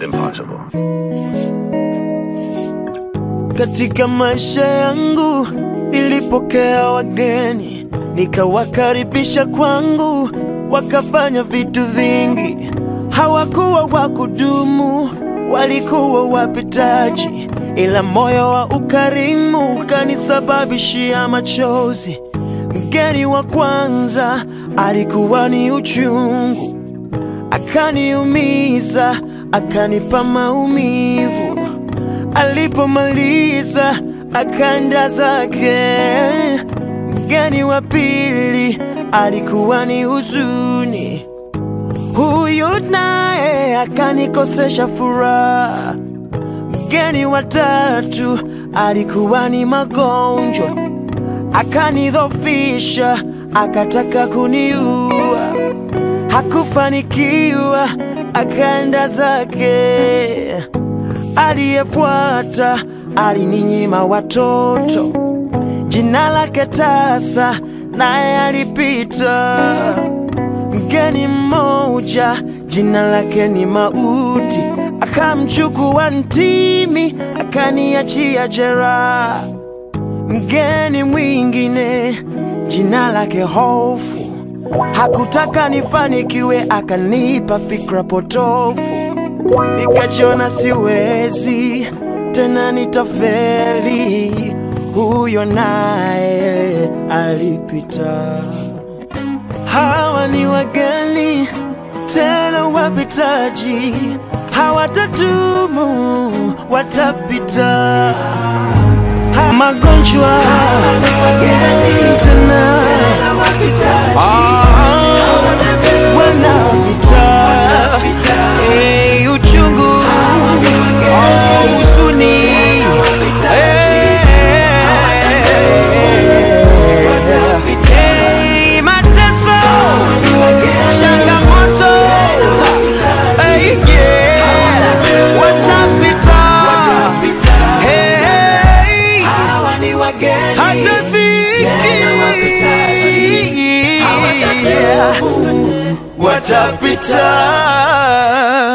impossible. Katika maisha yangu nilipokea wageni, nikawakaribisha kwangu, wakafanya vitu vingi. Hawakuwa wa kudumu, walikuwa wapitaji, ila moyo wa ukarimu ukanisababishia machozi. Mgeni wa kwanza alikuwa ni uchungu, akaniumiza, akanipa maumivu. Alipomaliza akaenda zake. Mgeni wa pili alikuwa ni huzuni, huyu naye akanikosesha furaha. Mgeni wa tatu alikuwa ni magonjwa, akanidhofisha, akataka kuniua. Hakufanikiwa, akaenda zake. Aliyefuata alininyima watoto, jina lake tasa, naye alipita. Mgeni mmoja jina lake ni Mauti, akamchukua ntimi, akaniachia jeraha. Mgeni mwingine jina lake Hofu, hakutaka nifanikiwe, akanipa fikra potofu nikajiona siwezi tena, nitafeli. Huyo naye alipita. Hawa ni wageni tena wapitaji, hawatadumu, watapita. Ha- Magonjwa tena Ah, wanapita. Eh, uchungu oh, huzuni Eh, mateso changamoto Eh, yeah. watapita Eh, hata dhiki watapita